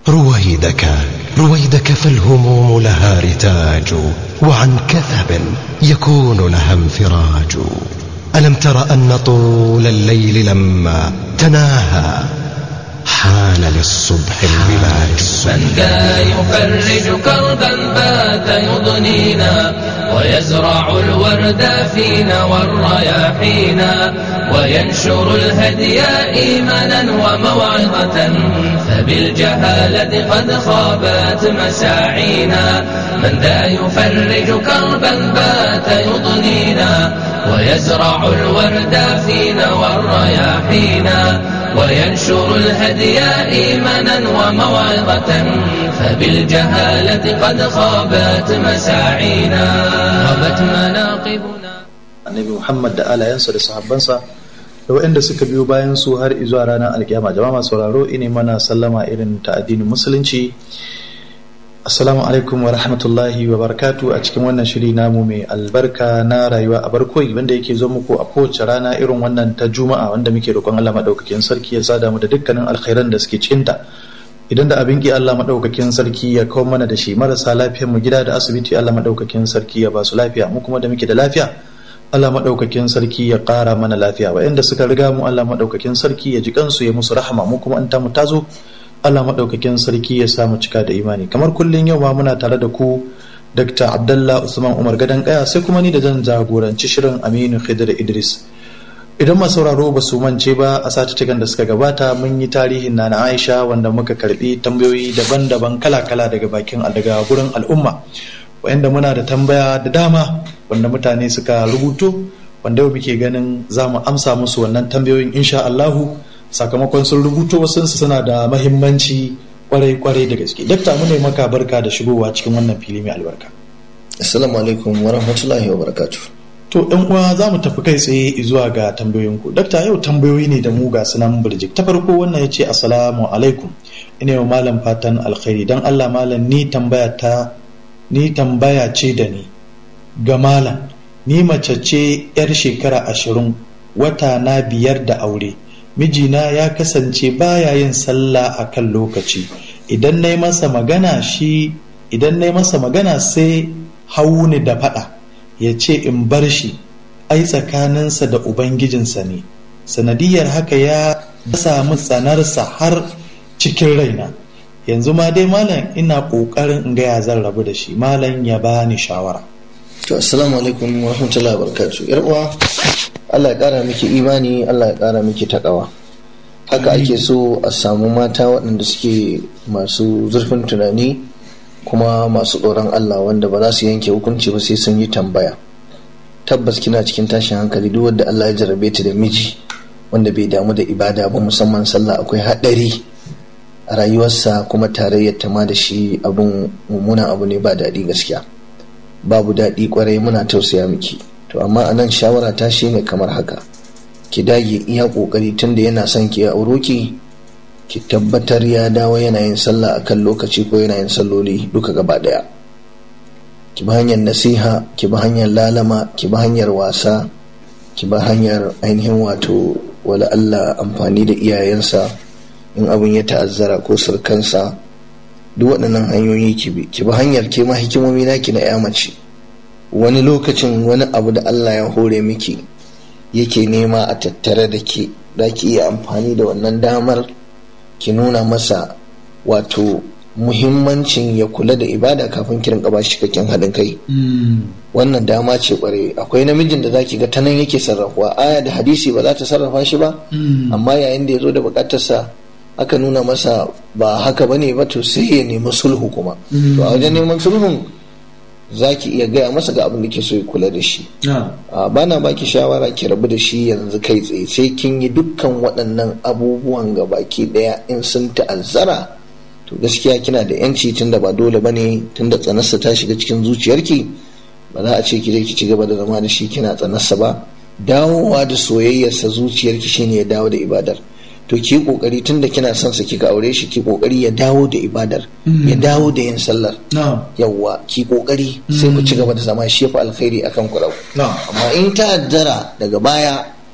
رويدك رويدك فالهموم لها رتاج وعن كثب يكون لها انفراج ألم تر أن طول الليل لما تناهى حان للصبح البلاد من ذا يفرج كربا بات يضنينا ويزرع الورد فينا والرياحينا وينشر الهدي إيمانا وموعظة فبالجهالة قد خابت مساعينا من ذا يفرج كربا بات يضنينا ويزرع الورد فينا والرياحينا وينشر الهدي إيمانا وموعظة فبالجهالة قد خابت مساعينا خابت مناقبنا annabi Muhammad da alayansa da sahabbansa da waɗanda suka biyo bayan su har izuwa ranar alkiyama jama'a masu sauraro ine mana sallama irin ta addinin musulunci assalamu alaikum wa rahmatullahi wa barakatu a cikin wannan shiri namu mai albarka na rayuwa a barkoyi wanda yake zo muku a kowace rana irin wannan ta juma'a wanda muke roƙon Allah madaukakin sarki ya sada mu da dukkanin alkhairan da suke cikinta idan da abin ki Allah madaukakin sarki ya kawo mana da shi marasa lafiyar mu gida da asibiti Allah madaukakin sarki ya ba su lafiya mu kuma da muke da lafiya Allah maɗaukakin sarki ya ƙara mana lafiya waɗanda suka riga mu Allah maɗaukakin sarki ya ji kansu ya musu rahama mu kuma an ta mu tazo Allah maɗaukakin sarki ya samu cika da imani kamar kullum yau ma muna tare da ku Dr. Abdullah Usman Umar Gadan Kaya sai kuma ni da zan jagoranci shirin Aminu Khidir Idris idan masu sauraro ba su mance ba a satuttukan da suka gabata mun yi tarihin na Aisha wanda muka karbi tambayoyi daban-daban kala-kala daga bakin daga gurin al'umma wa'anda muna da tambaya da dama wanda mutane suka rubuto wanda yau muke ganin za mu amsa musu wannan tambayoyin insha Allahu sakamakon sun rubuto wasu suna da mahimmanci kwarai kwarai da gaske dakta mu ne maka barka da shigowa cikin wannan fili mai albarka assalamu alaikum wa rahmatullahi wa barakatuh to ɗan uwa za mu tafi kai tsaye zuwa ga tambayoyin ku dakta yau tambayoyi ne da mu ga sunan burjik ta farko wannan ya ce assalamu alaikum ina yau malam fatan alkhairi dan Allah malam ni tambaya ta ni tambaya ce da ni ga malam ni mace ce 'yar shekara ashirin wata na biyar da aure mijina ya kasance baya yin sallah a kan lokaci idan na yi masa magana shi idan na yi masa magana sai hauni da fada ya ce in bar shi ai tsakaninsa da ubangijinsa ne sanadiyar haka ya samu tsanarsa har cikin raina yanzu ma dai malam ina kokarin in gaya zan rabu da shi malam ya bani shawara to assalamu alaikum wa rahmatullahi wa barakatuh yar uwa Allah ya kara miki imani Allah ya kara miki takawa haka ake so a samu mata waɗanda suke masu zurfin tunani kuma masu tsoron Allah wanda ba za su yanke hukunci ba sai sun yi tambaya tabbas kina cikin tashin hankali duk wanda Allah ya jarrabe ta da miji wanda bai damu da ibada ba musamman sallah akwai haɗari a rayuwarsa kuma tarayyar ta ma da shi abun mummunan abu ne ba daɗi gaskiya babu daɗi kwarai muna tausaya miki to amma a nan shawara ta shi ne kamar haka ki dage iya ƙoƙari tunda yana son ki auro ki ki tabbatar ya dawo yana yin sallah akan lokaci ko yana yin salloli duka gaba ɗaya ki bi hanyar nasiha ki bi hanyar lalama ki bi hanyar wasa ki bi hanyar ainihin wato wala Allah amfani da iyayensa in abin ya ta'azzara ko surkansa duk waɗannan hanyoyi ki bi ki bi hanyar ke ma hikimomi naki na ya mace wani lokacin wani abu da Allah ya hore miki yake nema a tattare da ke za ki iya amfani da wannan damar ki nuna masa wato muhimmancin ya kula da ibada kafin ki rinka bashi cikakken haɗin kai wannan dama ce kware akwai namijin da zaki ga ta nan yake sarrafuwa aya da hadisi ba za ta sarrafa shi ba amma yayin da ya zo da bukatarsa aka nuna masa ba haka bane ba to sai ya nemi sulhu kuma to a wajen neman sulhun za ki iya gaya masa ga abin da ke so ya kula da shi ba na baki shawara ki rabu da shi yanzu kai tsaye sai kin yi dukkan waɗannan abubuwan ga baki ɗaya in sun ta'azzara to gaskiya kina da yanci tunda ba dole ba ne tunda tsanarsa ta shiga cikin zuciyarki ba za a ce ki je ki ci gaba da zama da shi kina tsanarsa ba dawowa da soyayyarsa zuciyarki shine ya dawo da ibadar to ki kokari tunda kina son sa kika aure shi ki kokari ya dawo da ibadar ya dawo da yin sallar yawwa ki kokari sai ku ci gaba da zama shi fa alkhairi akan ku amma in ta addara daga baya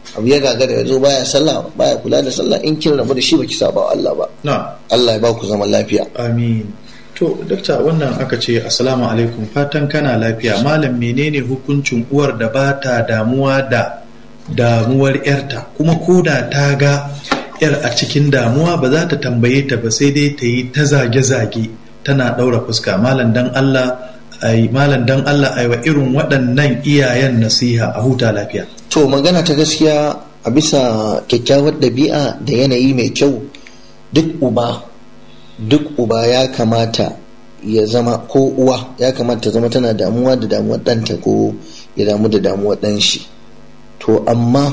abu ya gagara ya zo baya sallah baya kula da sallah in kin rabu da shi baki saba wa Allah ba na Allah ya ba ku zaman lafiya amin to dakta wannan aka ce assalamu alaikum fatan kana lafiya malam menene hukuncin uwar da ba ta damuwa da damuwar yarta kuma koda ta ga yar a cikin damuwa ba za ta tambaye ta ba sai dai ta yi ta zage-zage tana ɗaura fuska malam dan Allah ai malam dan Allah ai wa irin waɗannan iyayen nasiha a huta lafiya to magana ta gaskiya a bisa kyakkyawar ɗabi'a da yanayi mai kyau duk uba duk uba ya kamata ya zama ko uwa ya kamata ta zama tana damuwa da damuwar ɗanta ko ya damu da damuwar ɗan shi to amma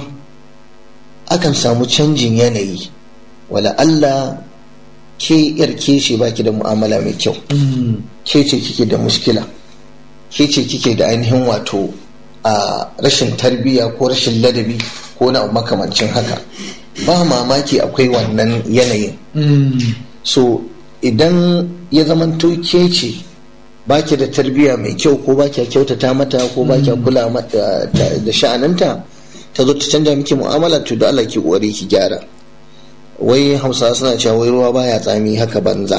akan samu canjin yanayi wala Allah ke yar ke ce baki da mu'amala mai kyau ke ce kike da muskila ke ce kike da ainihin wato a rashin tarbiyya ko rashin ladabi ko na makamancin haka ba mamaki akwai wannan yanayin so idan ya zamanto ke ce baki da tarbiyya mai kyau ko baki kyautata mata ko baki kula mata da sha'aninta ta zo ta canja miki mu'amala to da Allah ki kokari ki gyara wai hausawa suna cewa wai ruwa baya tsami haka banza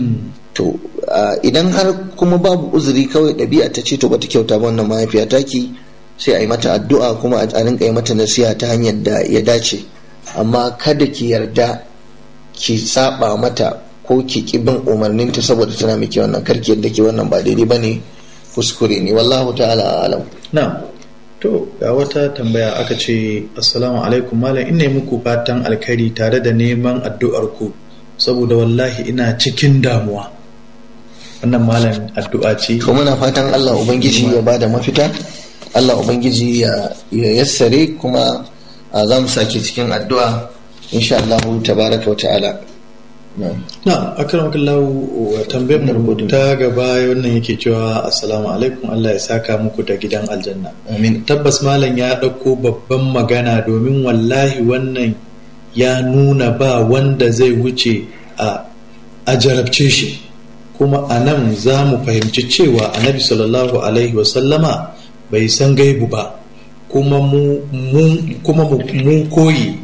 to idan har kuma babu uzuri kawai ɗabi'a ta ce to bata kyauta ba wannan mahaifiya taki sai a yi mata addu'a kuma a rinka yi mata nasiha ta hanyar da ya dace amma kada ki yarda ki saba mata ko ki ki bin umarninta saboda tana miki wannan karki yadda ke wannan ba daidai bane kuskure ne wallahu ta'ala alam na to ga wata tambaya aka ce assalamu alaikum malam ina muku fatan alkhairi tare da neman addu'ar ku saboda wallahi ina cikin damuwa wannan malam addu'a ce to muna fatan Allah ubangiji ya bada mafita Allah ubangiji ya yassare kuma za mu sake cikin addu'a insha Allah tabaraka wa ta'ala na akram kallahu tambayar mu ta gaba wannan yake cewa assalamu alaikum Allah ya saka muku da gidan aljanna amin tabbas malam ya ɗauko babban magana domin wallahi wannan ya nuna ba wanda zai wuce a a jarabce shi kuma a nan za mu fahimci cewa annabi sallallahu alaihi wasallama bai san gaibu ba kuma mu kuma mu koyi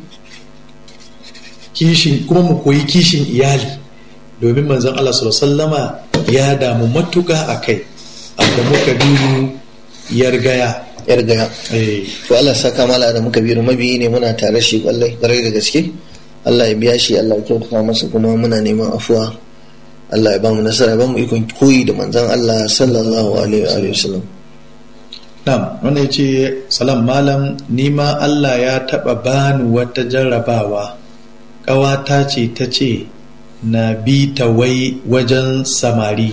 kishin kuma mu koyi kishin iyali domin manzon Allah sallama ya damu matuka a kai da muka biyu yargaya yargaya eh to Allah saka mala da muka biyu mabiyi ne muna tare shi kwallai kwarai da gaske Allah ya biya shi Allah ya kyautata masa kuma muna neman afuwa Allah ya ba mu nasara ba mu ikon koyi da manzon Allah sallallahu alaihi wa sallam Na'am, wannan yace salam malam ni ma Allah ya taba bani wata jarrabawa ƙawata ce ta ce na bi ta wai wajen samari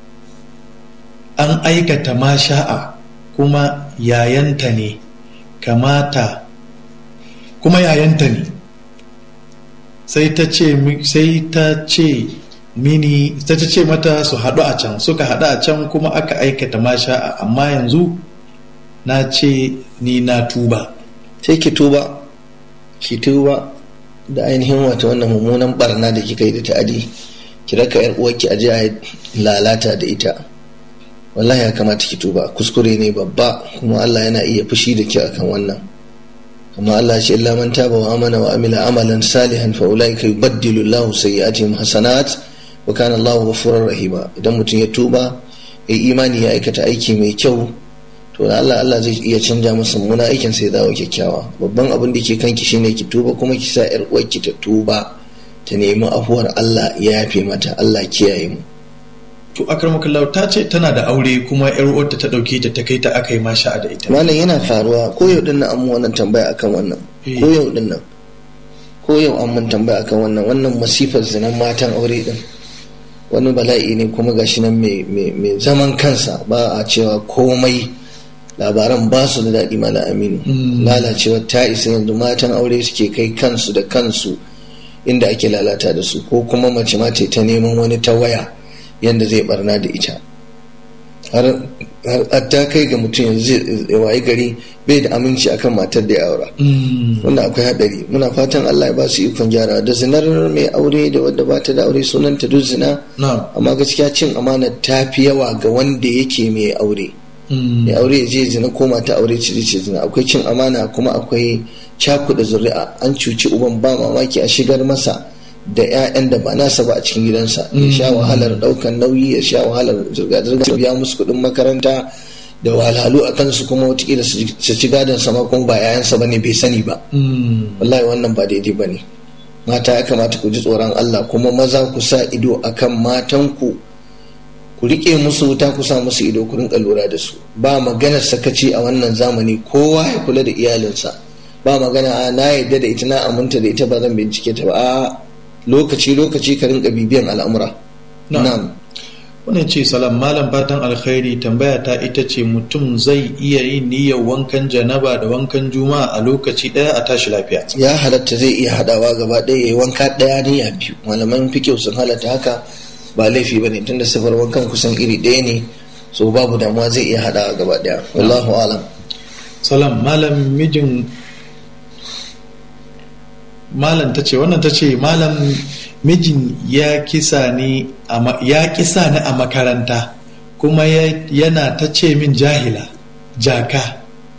an aikata masha'a kuma yayanta ne kamata kuma yayanta ne sai ta ce sai ta ce mini ta ce mata su haɗu a can suka haɗu a can kuma aka aikata masha'a amma yanzu na ce ni na tuba sai ki tuba ki tuba da ainihin wata wannan mummunan barna da kika yi da ta'adi ki raka yar uwarki aje a lalata da ita wallahi ya kamata ki tuba kuskure ne babba kuma Allah yana iya fushi da ki akan wannan amma Allah ya ce illa man taba wa amana wa amila amalan salihan fa ulaika yubaddilu Allahu sayyi'atihim hasanat wa kana Allahu ghafurur rahima idan mutum ya tuba ya imani ya aikata aiki mai kyau to da Allah Allah zai iya canja masa muna aikin sai dawo kyakkyawa babban abin da ke kanki shine ki tuba kuma ki sa yar uwarki ta tuba ta nemi afuwar Allah ya yafe mata Allah kiyaye mu to akramakallahu ta ce tana da aure kuma yar uwarta ta dauke ta ta kai ta aka yi masha da ita malam yana faruwa ko yau din nan an mu wannan tambaya akan wannan ko yau din nan ko yau an mun tambaya akan wannan wannan masifar zinan matan aure din wani bala'i ne kuma gashi nan mai zaman kansa ba a cewa komai labaran ba su da daɗi mala aminu lalacewa ta isa yanzu matan aure suke kai kansu da kansu inda ake lalata da su ko kuma mace mace ta neman wani ta waya yadda zai barna da ita har ta kai ga mutum yanzu zai wayi gari bai da aminci akan matar da ya aura wanda akwai hadari muna fatan Allah ya ba su ikon gyara da zinar mai aure da wadda ba ta da aure sunanta duk zina amma gaskiya cin amana ta fi yawa ga wanda yake mai aure mai aure ya je zina ko mata aure ce ce zina akwai cin amana kuma akwai cakuɗa zuri'a an cuci uban ba mamaki a shigar masa da 'ya'yan da ba nasa ba a cikin gidansa ya sha wahalar ɗaukan nauyi ya sha wahalar zirga-zirga biya musu kuɗin makaranta da wahalhalu a kansu kuma watakila su ci gadon sama kuma ba 'ya'yansa ba ne bai sani ba wallahi wannan ba daidai ba ne mata ya kamata ku ji tsoron Allah kuma maza ku sa ido akan matanku ku rike musu wuta ku sa musu ido ku rinka lura da su ba maganar sakaci a wannan zamani kowa ya kula da iyalinsa ba magana a na yadda da ita na aminta da ita ba zan bincike ta ba a lokaci lokaci ka rinka bibiyan al'amura na'am wannan ce salam malam fatan alkhairi tambaya ta ita ce mutum zai iya yin niyyar wankan janaba da wankan juma'a a lokaci daya a tashi lafiya ya halatta zai iya hadawa gaba ɗaya yayi wanka ɗaya niyya biyu malaman fikihu sun halatta haka ba laifi bane tunda sifar wankan kusan iri ɗaya ne so babu damuwa zai iya hadawa gaba ɗaya wallahu alam salam malam mijin malam ta ce wannan ta ce malam mijin ya kisa ni ya kisa ni a makaranta kuma yana ta ce min jahila jaka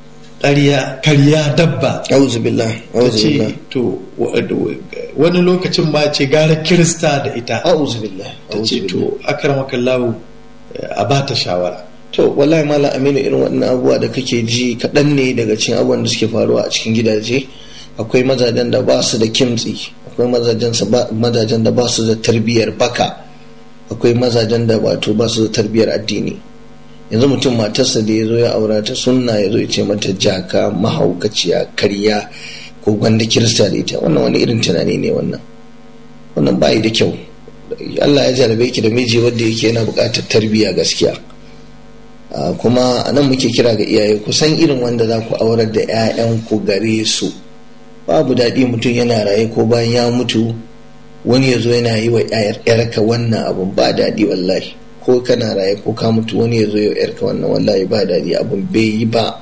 karya dabba auzu billah auzu billah to wani lokacin ma ce gara kirista da ita auzu billah ta ce to akramakallahu a ba ta shawara to wallahi mala aminu irin wannan abubuwa da kake ji kaɗan ne daga cikin abubuwan da suke faruwa a cikin gidaje akwai mazajen da ba su da kimtsi akwai mazajen da ba su da tarbiyyar baka akwai mazajen da wato ba su da tarbiyyar addini yanzu mutum matarsa da ya zo ya aura ta sunna ya zo ya ce mata jaka mahaukaciya karya ko gwanda kirista da ita wannan wani irin tunani ne wannan wannan bayi da kyau Allah ya jarabe ki da miji wanda yake yana buƙatar tarbiyya gaskiya kuma nan muke kira ga iyaye ku san irin wanda za ku aurar da 'ya'yanku gare su babu daɗi mutum yana raye ko bayan ya mutu wani ya zo yana yi wa yarka wannan abun ba daɗi wallahi ko kana raye ko ka mutu wani ya zo ya yarka wannan wallahi ba daɗi abun bai yi ba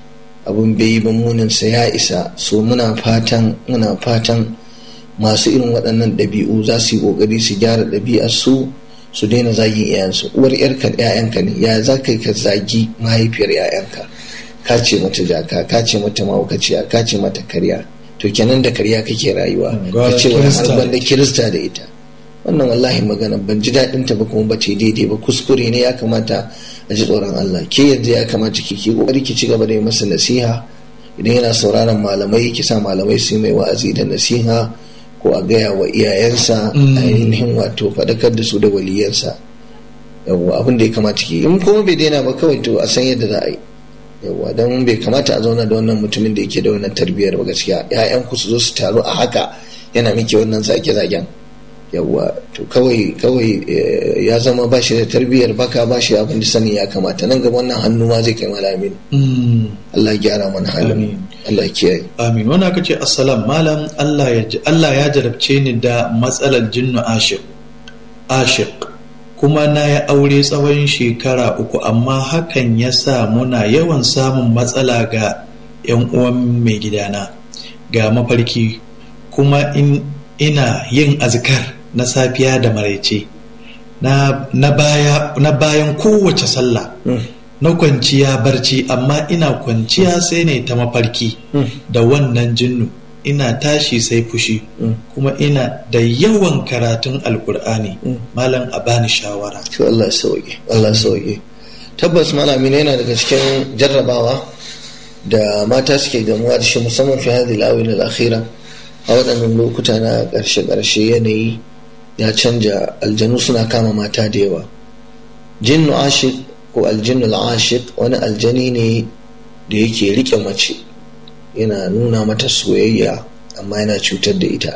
abun bai yi ba muninsa ya isa so muna fatan muna fatan masu irin waɗannan ɗabi'u za su yi ƙoƙari su gyara ɗabi'ar su su daina zagin iyayensu uwar yarka ƴaƴanka ne ya za ka ka zagi mahaifiyar ƴaƴanka ka ce mata jaka ka ce mata mahaukaciya ka ce mata karya to kenan da karya kake rayuwa ka ce wani har da kirista da ita wannan wallahi magana ban ji daɗin ta ba kuma ba ce daidai ba kuskure ne ya kamata a ji tsoron Allah ke yanzu ya kamata ki ki kokari ki ci gaba da yi masa nasiha idan yana sauraron malamai ki sa malamai su mai wa'azi da nasiha ko a gaya wa iyayensa ainihin wato faɗakar da su da waliyansa yawwa abin da ya kamata ki in kuma bai daina ba kawai to a san yadda za a yi yawwa don bai kamata a zauna da wannan mutumin da yake da wannan tarbiyyar ba gaskiya ƴaƴan ku su zo su taru a haka yana miki wannan zage-zagen yawwa to kawai kawai ya zama ba shi da tarbiyyar baka ba shi abin da sani ya kamata nan gaba wannan hannu ma zai kai malamin Allah ya gyara mana halin Allah ya kiyaye amin wani aka ce assalam malam Allah ya Allah ya jarabce ni da matsalar jinnu ashiq ashiq kuma na ya aure tsawon shekara uku amma hakan ya sa muna yawan samun matsala ga 'yan uwan mai gidana ga mafarki kuma in ina yin azkar na safiya da maraice na, na, baya, na bayan kowace sallah na kwanciya barci amma ina kwanciya sai ne ta mafarki da wannan jinnu ina tashi sai fushi kuma ina da yawan karatun alkur'ani malam a bani shawara to Allah ya sauke Allah ya sauke tabbas malami yana daga cikin jarrabawa da mata suke gamuwa da shi musamman fi hadhihi al al-akhira a waɗannan lokuta na ƙarshe ƙarshe yanayi ya canja aljanu suna kama mata da yawa jinnu ashik ko aljinnu al-ashik wani aljani ne da yake rike mace yana nuna mata soyayya amma yana cutar da ita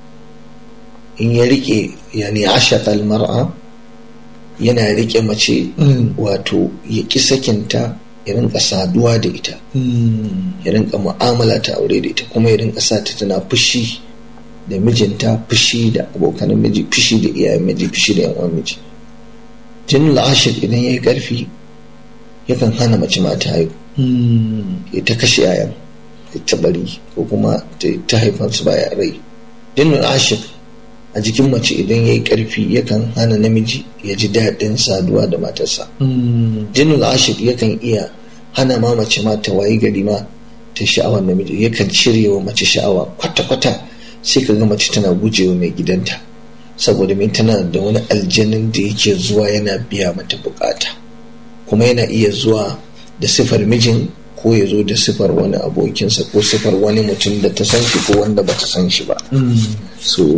in ya rike yani ashaqal mar'a yana rike mace wato ya ki sakinta ya rinka saduwa da ita ya rinka mu'amala ta aure da ita kuma ya rinka sa ta tana fushi da mijinta fushi da abokan miji fushi da iyayen miji fushi da yan uwan miji jinnul ashik idan yayi karfi yakan hana mace mata haihu ya ta kashe yayan ta bari ko kuma ta haifan su baya rai jinnul ashik a jikin mace idan ya yi ƙarfi yakan hana namiji ya ji daɗin saduwa da matarsa jinnul ashik yakan iya hana ma mace ma ta wayi gari ma ta sha'awar namiji yakan cire wa mace sha'awa kwata-kwata sai ka ga mace tana gujewa mai gidanta saboda mai tana da wani aljanin da yake zuwa yana biya mata bukata kuma yana iya zuwa da sifar mijin ko ya zo da sifar wani abokinsa ko sifar wani mutum da ta san shi ko wanda ba ta san shi ba so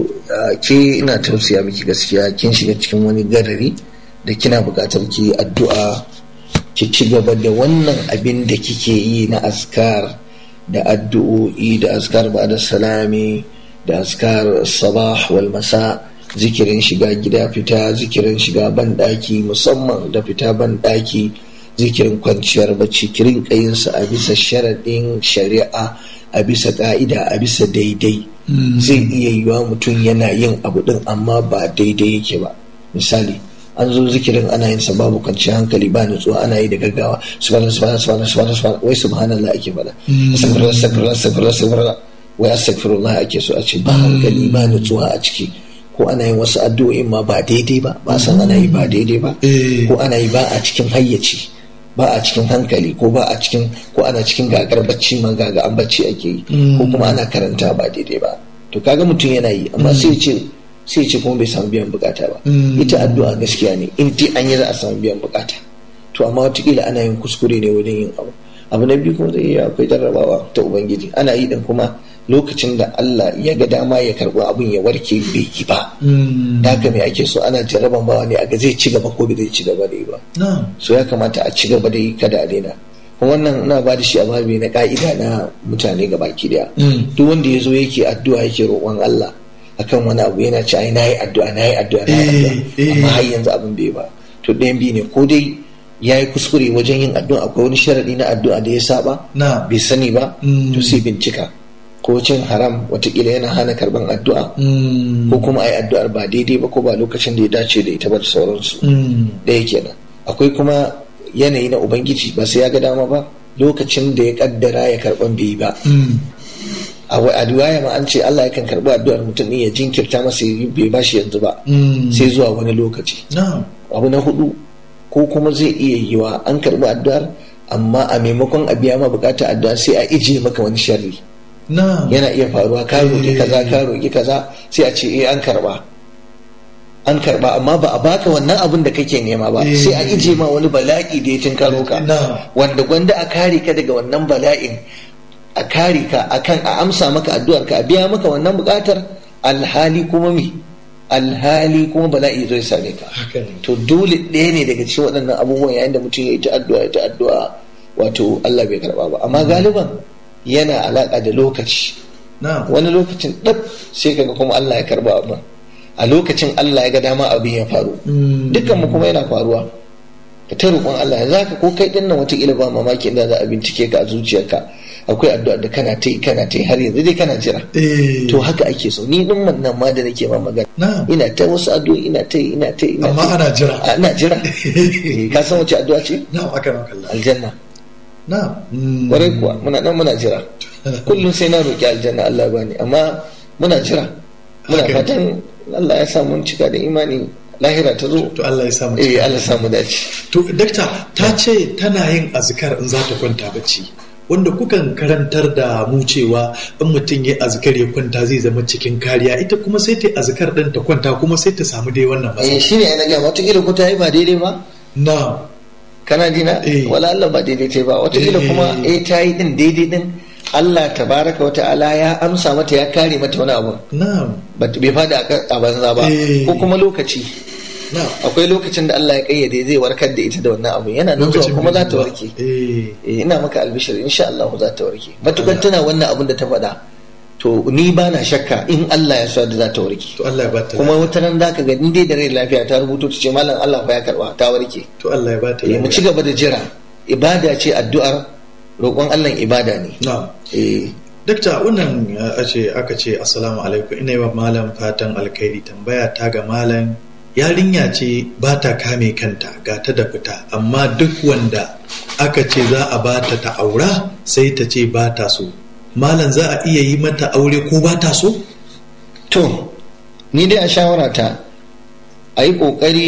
ke ina tausaya miki gaskiya kin shiga cikin wani garari da kina buƙatar ki addu'a ki ci gaba da wannan abin da kike yi na askar da addu'o'i da askar ba da salami da askar sabah wal masa zikirin shiga gida fita zikirin shiga ban musamman da fita ban zikirin kwanciyar bacci kirin kayinsa a bisa sharaɗin shari'a a bisa ƙa'ida a bisa daidai zai iya yiwa mutum yana yin abu ɗin amma ba daidai yake ba misali an zo zikirin ana yin sa babu kwanciyar hankali ba nutsuwa ana yi da gaggawa subhana subhana subhana subhana subhana wai subhanallah ake faɗa astaghfirullah astaghfirullah astaghfirullah astaghfirullah wai astaghfirullah ake so a ce ba hankali ba nutsuwa a ciki ko ana yin wasu addu'o'in ma ba daidai ba ba san ana yi ba daidai ba ko ana yi ba a cikin hayyaci ba a cikin hankali ko ba a cikin ko ana cikin gagar bacci ma gaga an bacci ake yi ko kuma ana karanta ba daidai ba to kaga mutum yana yi amma sai ce sai ce kuma bai samu biyan bukata ba ita addu'a gaskiya ne in dai an yi za a samu biyan bukata to amma watakila ana yin kuskure ne wajen yin abu abu na biyu kuma zai iya akwai jarrabawa ta ubangiji ana yi din kuma lokacin da Allah ya ga dama ya karɓi abin ya warke bai yi ba da haka me ake so ana jarraban bawa ne a ga zai ci gaba ko bai zai ci gaba da yi ba so ya kamata a ci gaba da yi kada a daina kuma wannan ina ba da shi a babi na ka'ida na mutane ga baki daya duk wanda ya zo yake addu'a yake roƙon Allah akan wani abu yana ci ai nayi addu'a nayi addu'a nayi addu'a amma har yanzu abin bai ba to ɗayan biyu ne ko dai ya yi kuskure wajen yin addu'a akwai wani sharaɗi na addu'a da ya saba bai sani ba to sai bincika ko cin haram watakila yana hana karban addu'a ko kuma a yi addu'ar ba daidai ba ko ba lokacin da ya dace da ita ba da sauransu ɗaya kenan akwai kuma yanayi na ubangiji ba sai ya ga dama ba lokacin da ya kaddara ya karban bai yi ba a riwaya ma an ce Allah yakan karbi addu'ar mutum ne ya jinkirta masa bai bashi yanzu ba sai zuwa wani lokaci abu na hudu ko kuma zai iya yiwa an karbi addu'ar amma a maimakon a biya ma bukata addu'a sai a ije maka wani sharri yana iya faruwa ka roƙi kaza ka roƙi kaza sai a ce eh an karba an karba amma ba a baka wannan abin da kake nema ba sai a ije ma wani bala'i da ya tinkaro ka wanda gwanda a kare ka daga wannan bala'in a kare ka akan a amsa maka addu'ar ka a biya maka wannan bukatar alhali kuma me alhali kuma bala'i zai same ka to dole ɗaya ne daga cikin waɗannan abubuwan yayin da mutum ya yi ta addu'a ya ta addu'a wato Allah bai karba ba amma galiban yana alaka da lokaci wani lokacin ɗab sai kaga kuma Allah ya karba abin a lokacin Allah ya ga dama abin ya faru dukkan mu kuma yana faruwa ka ta roƙon Allah yanzu haka ko kai ɗin nan wataƙila ba mamaki inda za a bincike ka a zuciyarka akwai addu'a da kana ta yi kana ta yi har yanzu dai kana jira to haka ake so ni din nan ma da nake ma magana ina ta wasu addu'o'i ina ta yi ina ta yi amma ana jira ana jira ka san wace addu'a ce na'am aka maka Allah aljanna na'am kwarai kuwa muna nan muna jira kullum sai na roki aljanna Allah bani amma muna jira muna fatan Allah ya sa mun cika da imani lahira ta zo to Allah ya samu eh Allah ya samu dace to dakta ta ce tana yin azkar in za ta kwanta bacci wanda kukan karantar da mu cewa in mutum ya azkar ya kwanta zai zama cikin kariya ita kuma sai ta azkar din ta kwanta kuma sai ta samu dai wannan matsala eh shine ina ga wata kila ko ta yi ba daidai ba na kana jina wala Allah ba daidai ta ba wata kila kuma eh ta yi din daidai din Allah tabaraka wa ta'ala ya amsa mata ya kare mata wani abu na'am bai fada a banza ba ko kuma lokaci akwai lokacin da Allah ya kayyade zai warkar da ita da wannan abu yana nan zuwa kuma za ta warke ina maka albishir insha Allah za ta warke matukar tana wannan abin da ta faɗa to ni ba na shakka in Allah ya so da za ta warke to Allah ya bata kuma wata nan zaka ga in dai da rai lafiya ta rubuto ta ce mallam Allah fa ya karba ta warke to Allah ya bata mu ci gaba da jira ibada ce addu'ar roƙon Allah ibada ne na'am eh Dakta wannan ce aka ce assalamu alaikum ina yi wa malam fatan alkhairi tambaya ta ga malam yarinya ce ba ta kame kanta ga ta da fita amma duk wanda aka ce za a ba ta ta aura sai ta ce ba ta so malam za a iya yi mata aure ko ba ta so to ni dai a shawarata a yi ƙoƙari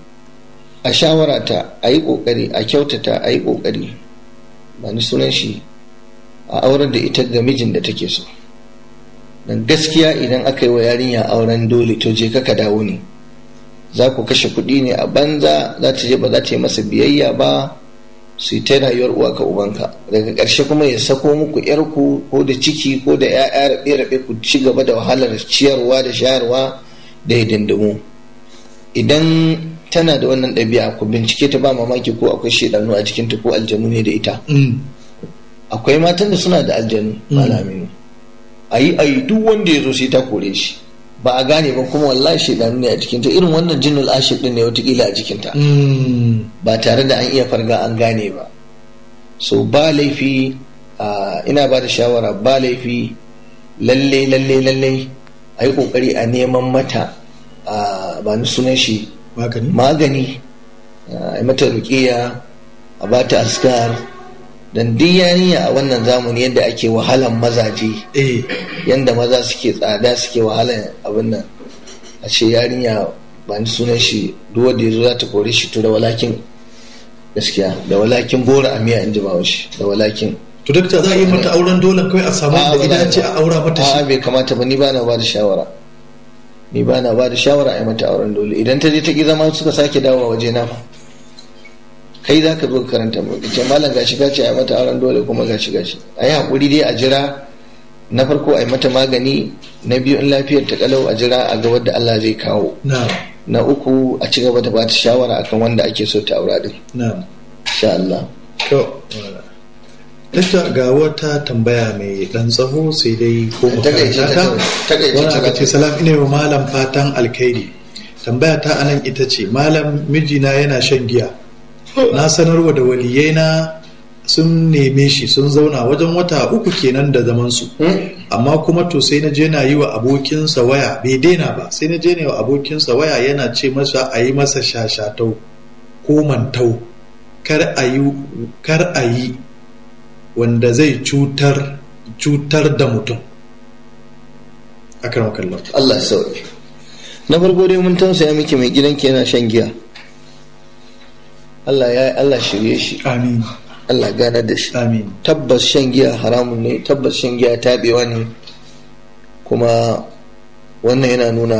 a shawarata a yi ƙoƙari a kyautata a yi ƙoƙari ba ni sunan shi a aurar da ita ga mijin da take so dan gaskiya idan aka yi wa yarinya auren dole to je ka dawo ne za ku kashe kuɗi ne a banza za ta je ba za ta yi masa biyayya ba su yi ta rayuwar uwa ka ubanka daga ƙarshe kuma ya sako muku yarku ko da ciki ko da ya'ya rabe-rabe ku ci gaba da wahalar ciyarwa da shayarwa da hidindimu idan tana da wannan ɗabi'a ku bincike ta ba mamaki ko akwai shaidanu a jikinta ko aljanu ne da ita akwai matan da suna da aljanu malaminu a yi a yi duk wanda ya zo sai ta kore shi ba a gane ba kuma wallahi shaidanu ne a jikinta irin wannan jinnul ashir din ne watakila a jikinta ba tare da an iya farga an gane ba so ba laifi ina ba da shawara ba laifi lalle lalle lalle a yi kokari a neman mata ba ni sunan shi magani a yi mata rukiya a ba ta askar dan duk yarinya a wannan zamani yadda ake wahalan mazaje yadda maza suke tsada suke wahalan abin nan a ce yarinya ba ni sunan shi duk wanda ya zo za ta kore shi to da walakin gaskiya da walakin bora a miya in ji ba shi da walakin to dakta za a yi mata auren dole kawai a samu da idan ce a aura mata shi a bai kamata ba ni ba na ba da shawara ni ba na ba da shawara a yi mata auren dole idan ta je ta ki zama suka sake dawowa waje na fa kai za ka zo ka karanta mu ce malam gashi gashi a yi mata auren dole kuma gashi gashi a yi haƙuri dai a jira na farko a yi mata magani na biyu in lafiyar ta kalau a jira a ga wadda Allah zai kawo na uku a ci gaba da ba ta shawara akan wanda ake so ta aura din na'am insha Allah to Dakta ga wata tambaya mai dan tsaho sai dai ko mu Takaice ta karanta ta kawai, takaice wani ta aka ce kawai. salam ina wa malam fatan alkhairi tambaya ta anan ita ce malam mijina yana shan giya na sanarwa da waliyaina sun neme shi sun zauna wajen wata uku kenan da zaman su amma kuma to sai na je na yi wa abokinsa waya bai daina ba sai na je na yi wa abokinsa waya yana ce masa a yi masa shashatau ko mantau kar a yi kar a yi wanda zai cutar cutar da mutum akan kallon Allah ya sauke na farko dai mun tausaya miki mai gidanki yana shan giya Allah ya Allah shirye shi amin Allah gane da shi amin tabbas shan giya haramun ne tabbas shan giya tabewa ne kuma wannan yana nuna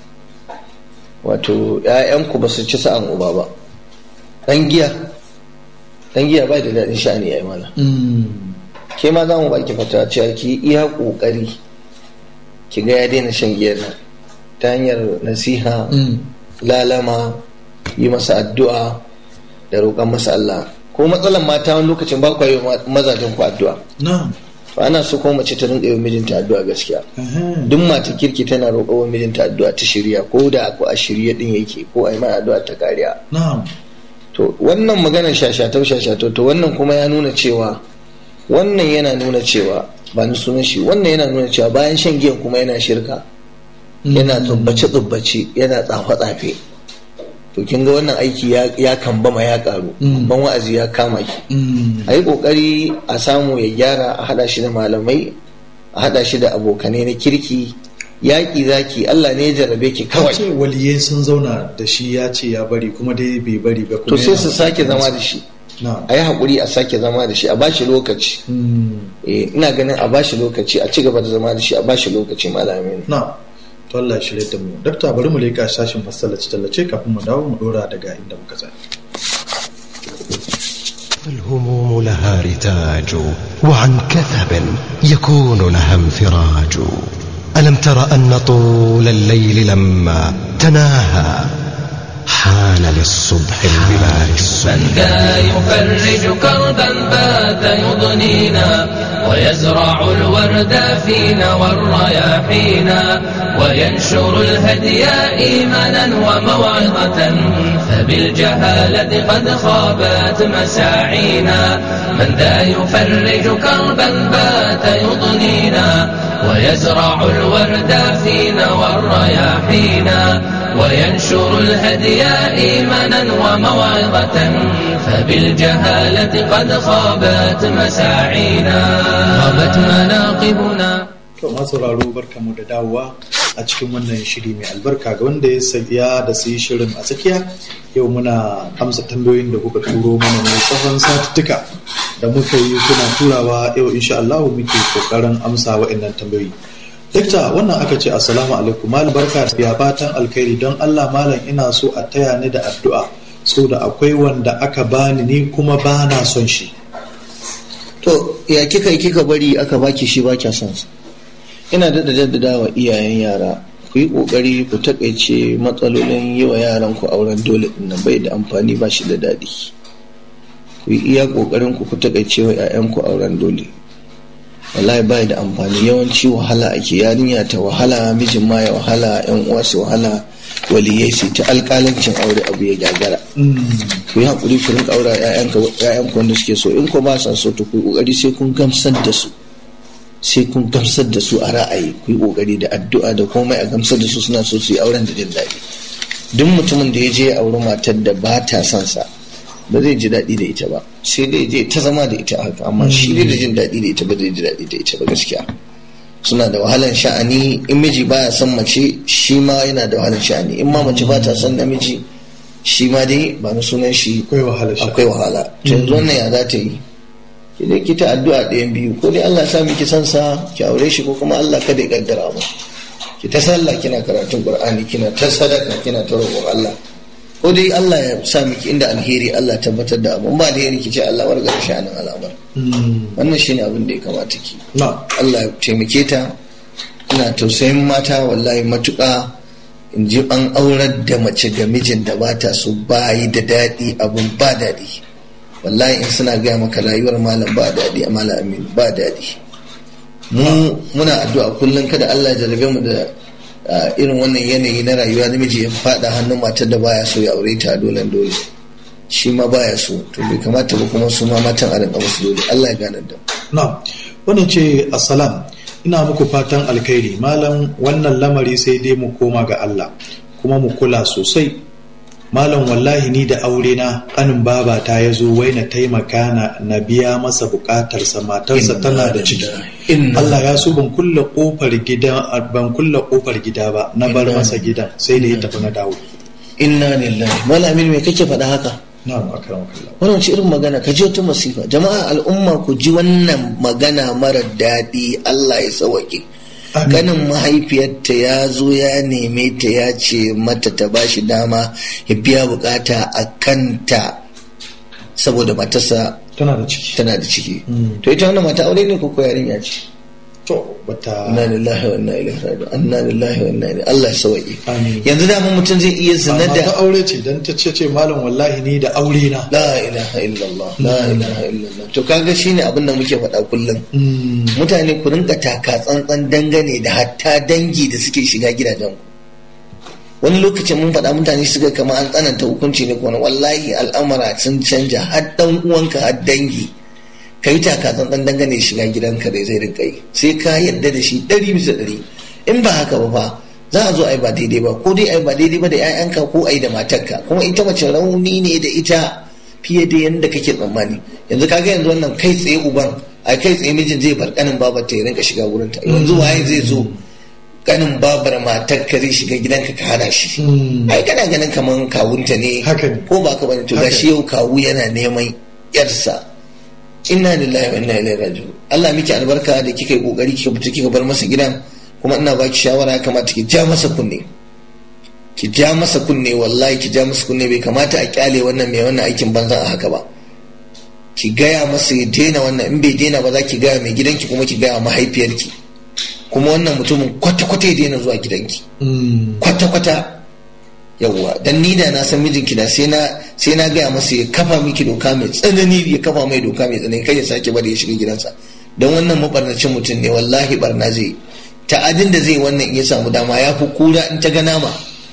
wato ‘ya'yanku ba su ci sa'an uba ba ɗan giya ɗan giya ba da daɗin sha'ani ya yi mana ke ma za mu ba ki fata cewa ki iya ƙoƙari ki ga ya daina shan giyar nan ta hanyar nasiha lalama yi masa addu'a da roƙon masa Allah ko matsalan mata wani lokacin ba ku yi wa mazajen ku addu'a na to ana so ko mace ta rinƙa yi wa mijinta addu'a gaskiya duk mata kirki tana roƙo wa mijinta addu'a ta shirya ko da ko a shirye din yake ko a yi mana addu'a ta kariya na to wannan maganar shashatau shashatau to wannan kuma ya nuna cewa wannan yana nuna cewa ba ni sunan shi wannan yana nuna cewa bayan shan giyan kuma yana shirka yana tsubbace tsubbace yana tsafe tsafe to kin ga wannan aiki ya, ya kambama ya karu ban wa'azi ya kama ki a yi kokari a samu ya gyara a hada shi da malamai a hada shi da abokanai na kirki yaƙi zaki Allah ne ya jarrabe ki kawai ce waliyai sun zauna da shi ya ce ya bari kuma dai bai bari ba to kuma sai yana- su sake zama da shi na a yi haƙuri a sake zama da shi a bashi lokaci Eh, ina ganin a bashi lokaci a ci gaba da zama da shi a bashi lokaci malamin na to Allah ya shirye da mu dakta bari mu leka sashin masallaci tallace kafin mu dawo mu dora daga inda muka tsaya الهموم لها رتاج وعن كثب يكون لها انفراج ألم تر أن طول الليل لما تناهى حان للصبح البلاج من ذا يفرج كربا بات يضنينا ويزرع الورد فينا والرياحينا وينشر الهدي إيمانا وموعظة فبالجهالة قد خابت مساعينا من ذا يفرج كربا بات يضنينا ويزرع الورد فينا والرياحينا وينشر الهدي إيمانا وموعظة فبالجهالة قد خابت مساعينا خابت مناقبنا to masu sauraro barkamu da dawowa a cikin wannan shiri mai albarka ga wanda ya saya da su yi shirin a tsakiya yau muna amsa tambayoyin da kuka turo mana ne tsawon satuttuka da muka yi kuna turawa yau insha Allah muke kokarin amsa wa'annan tambayoyi Dakta wannan aka ce assalamu alaikum malam barka ya fatan alkhairi don Allah malam ina so a taya ni da addu'a saboda akwai wanda aka bani ni kuma ba na son shi to ya kika yi kika bari aka baki shi ba kya son sa ina da jaddada wa iyayen yara ku yi kokari ku takaice matsalolin yi wa yaran ku auren dole din nan bai da amfani ba shi da daɗi ku yi iya kokarin ku ku takaice wa 'ya'yan ku auren dole wallahi bai da amfani yawanci wahala ake yarinya ta wahala mijin ma ya wahala yan uwa su wahala waliyai su ta alƙalancin aure abu ya gagara ku yi haƙuri ku rinka aura ƴaƴan ku wanda suke so in ko ba sa so to ku yi ƙoƙari sai kun gamsar da su sai kun gamsar da su a ra'ayi ku yi ƙoƙari da addu'a da komai a gamsar da su suna so su yi auren da jin daɗi duk mutumin da ya je ya auri matar da ba ta son sa ba zai ji daɗi da ita ba sai dai je ta zama da ita haka amma shi dai da jin daɗi da ita ba zai ji daɗi da ita ba gaskiya suna da wahalan sha'ani in miji baya son mace shi ma yana da wahalan sha'ani in ma mace ba ta son namiji shi ma dai ba na sunan shi akwai wahala shi akwai wahala to yanzu wannan ya za ta yi ki dai ki ta addu'a ɗayan biyu ko dai Allah ya sa miki san sa ki aure shi ko kuma Allah kada ya kaddara mu ki ta sallah kina karatun Qur'ani kina ta sadaka kina ta roƙon Allah ko dai Allah ya sa miki inda alheri Allah tabbatar da abu ba alheri ki ce Allah warga sha'anin al'amar wannan shine abin da ya kamata ki na Allah ya taimake ta ina tausayin mata wallahi matuƙa in ji an aurar da mace ga mijin da ba ta so ba yi da daɗi abun ba daɗi wallahi in suna gaya maka rayuwar malam ba daɗi a malam amin ba daɗi mu muna addu'a kullum kada Allah ya jarabe mu da a irin wannan yanayi na rayuwa namiji ya fada hannun matar da baya so ya aure ta dole dole shi ma baya so to bai kamata ba kuma su ma matan a rinka musu dole Allah ya gane da na wannan ce assalam ina muku fatan alkhairi malam wannan lamari sai dai mu koma ga Allah kuma mu kula sosai malam wallahi ni da aure na kanin baba ta ya zo wai na taimaka na na biya masa bukatarsa matarsa tana da ciki Allah ya so ban kulle kofar gida ban kulle kofar gida ba na bar masa gidan sai da ya tafi na dawo inna lillahi malamin me kake faɗa haka na'am akramakallah wannan ce irin magana ka ji wata masifa jama'a al'umma ku ji wannan magana mara daɗi Allah ya sauke ganin mahaifiyarta ya zo ya neme ta ya ce mata ta ba shi dama ya biya bukata a kanta saboda matarsa tana da ciki tana da ciki to ita wannan mata aure ne ko ko yarinya ce to bata inna lillahi wa inna ilaihi raji'un inna lillahi wa inna ilaihi Allah ya sauke Amin. yanzu da mun mutum zai iya zina amma ta da aure ce dan ta ce ce malam wallahi ni da aure na la ilaha illallah la ilaha illallah to kaga shine abin da muke faɗa kullum Mm. mutane ku rinka taka tsantsan dangane da hatta dangi da suke shiga gidajen ku wani lokacin mun faɗa mutane suka kama an tsananta hukunci ne kuma wallahi al'amara sun canja har dan uwanka har dangi ka yi taka tsantsan dangane da shiga gidanka da zai rinka yi sai ka yadda da shi ɗari bisa ɗari in ba haka ba fa za a zo a yi ba daidai ba ko dai a yi ba daidai ba da 'ya'yanka ko a yi da matarka kuma ita mace rauni ne da ita fiye da yadda kake tsammani yanzu kaga yanzu wannan kai tsaye uban a kai tsaye mijin zai bar kanin babar ta ya rinka shiga wurin ta yanzu waye zai zo kanin babar matar ka zai shiga gidanka ka hana shi Mm. ai kana ganin kaman kawunta ne Haka ne. ko ba ka bane to Haka gashi yau kawu yana neman yarsa inna lillahi wa inna ilaihi raji'un Allah miki albarka da kika yi kokari kika fita kika bar masa gidan kuma ina baki shawara ya kamata ki ja masa kunne ki ja masa kunne wallahi ki ja masa kunne bai kamata a kyale wannan mai wannan aikin banzan a haka ba ki gaya masa ya daina wannan in bai daina ba za ki gaya mai gidanki kuma ki gaya mahaifiyarki kuma wannan mutumin kwata-kwata ya daina zuwa gidanki Mm. kwata-kwata yawwa dan ni da na san mijinki da sai na sai na gaya masa ya kafa miki doka mai tsanani ya kafa mai doka mai tsanani kai ya sake bari ya shiga gidansa don wannan mabarnacin mutum ne wallahi barna zai ta'adin da zai wannan in ya samu dama ya fi kura in ta ga nama